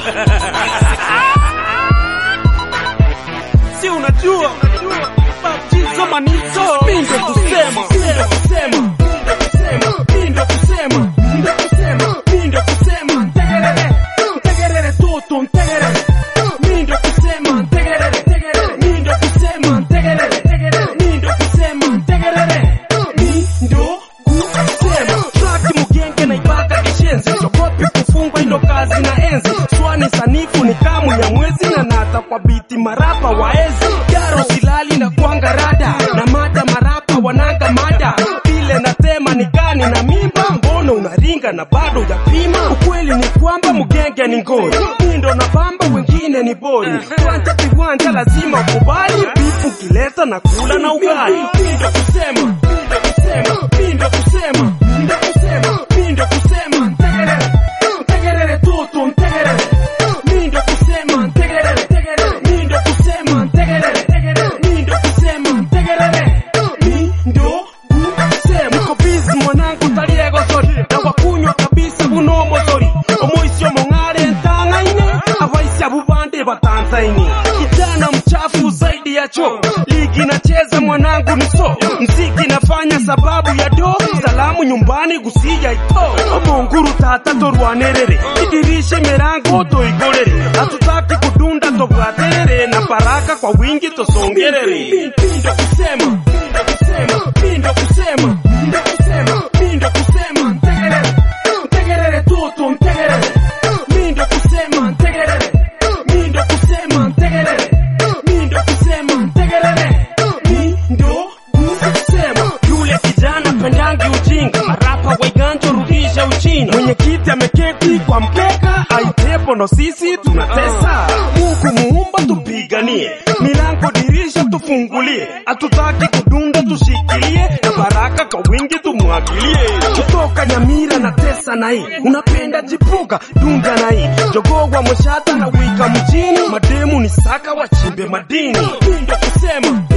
si unajua baptizo manizo mindo kusema mindo kusema mindo kusema mindo kusema mindo kusema ntegerere ntegerere toto ntegerere mindo kusema ntegerere ntegerere mindo kusema ntegerere ntegerere mindo kusema ntegerere mindo kusema traki mugenge na ibaka kishenzi chokopi kufungwa indo kazi na enzi swani sanifu ni kamu ya mwezi na nata kwa biti marapa waezi jaro silali na kwanga rada na mada marapa wananga mada vile natema ni gani na mimba mbono unaringa na bado yapima ukweli ni kwamba mugenge ni ngori mindo na bamba wengine ni bori viwanja viwanja lazima ukubali bifu kileta na kula na ugali mindo kusema mindo kusema mindo kusema mindo kusema mindo kusema ntegerere ntegerere toto ntegerere mindo kusema ntegerere ntegerere mindo kusema ntegerere ntegerere mindo kusema ntegerere mindo kusema uko bizi mwanangu taliego sori na wakunywa kabisa buno mosori omoisio mong'are ntang'aine abaisia bubande batanzaini kijana mchafu zaidi ya choo ligi nacheza mwanangu ni so mziki nafanya sababu ya do salamu nyumbani gusija ito omonguru tata torwanerere idirishe mirango toigorere hatutaki kudunda tobwaterere na baraka kwa wingi tosongerere pindo kusema pindo kusema pindo kusema pindo kusema pindo kusema ntegerere ntegerere toto ntegerere mindo kusema ntegerere mindo kusema ntegerere mindo kusema ntegerere mindo kusema yule kijana pendangi ujinga marapa waiganjo rudisha uchina mwenyekiti ameketi kwa mkeka aitepo no sisi tunatesa mungu muumba tupiganie milango dirisha tufungulie hatutaki kudunda tushikilie na baraka kwa wingi tumwagilie kutoka nyamira na tesa na hii unapenda jipuga dunda na hii jogogwa moshata na wika mjini mademu ni saka wachimbe madini mindo kusema